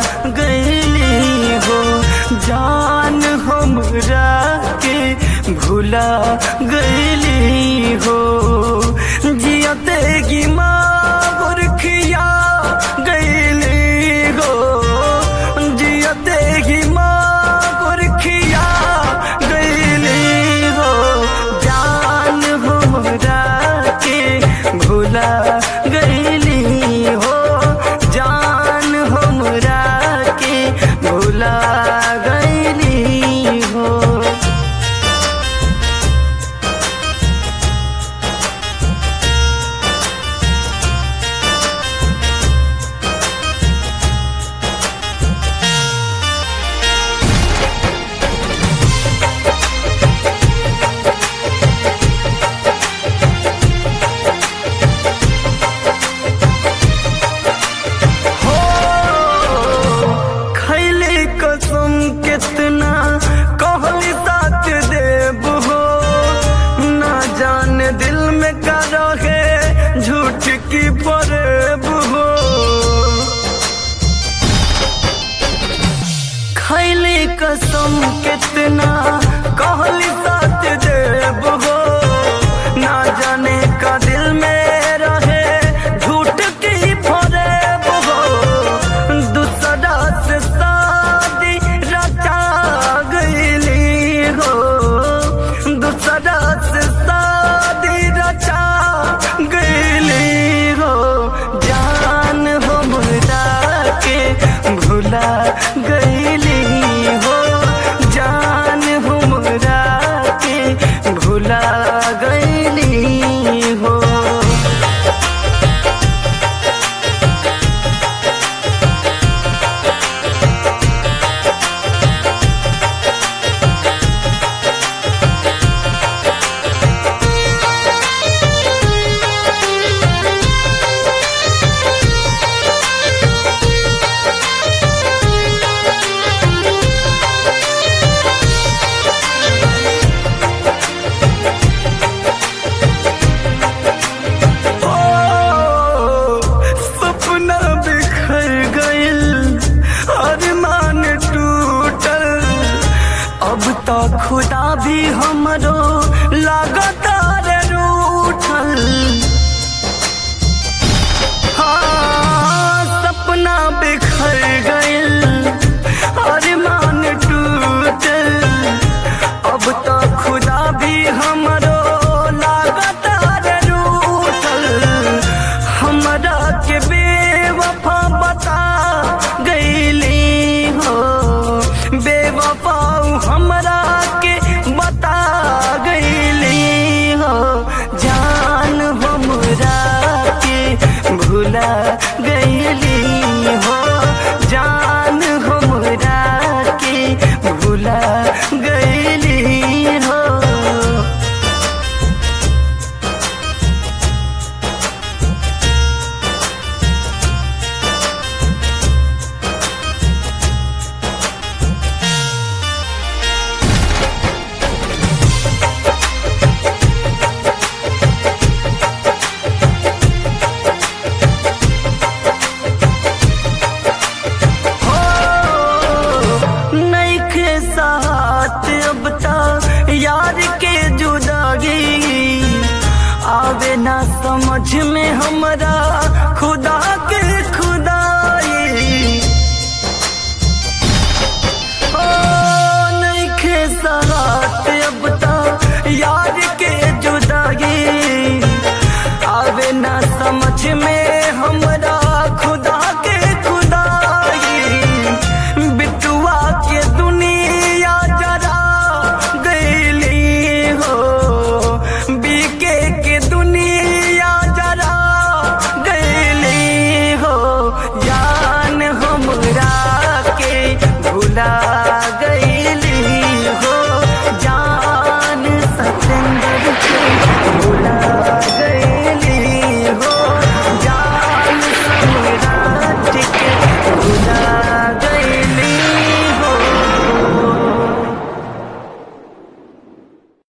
गईली हो जान हमरा के भूला गईली हो जियते की माँ बुरखिया गईली हो जियते की माँ बुरखिया गईली हो जान हमरा के भूला गईली हो जान हमरा के भूला गईली हो हो खैले कसम कितना कहली साथ देव हो ना जाने दिल में का रहे झूठ की फरेब हो खैले कसम कितना कहली साथ देव हो ना जाने का दिल में रहे झूठ की फरेब हो दूसरा से शादी रचा गईली हो दूसरा से शादी रचा गईली हो जान हो मुरा के भुला गईली हो जान हो मुरा के भुला गईली हो ओ, सपना बिखर गइल अरमान टूटल अब तो खुदा भी हमरो लागत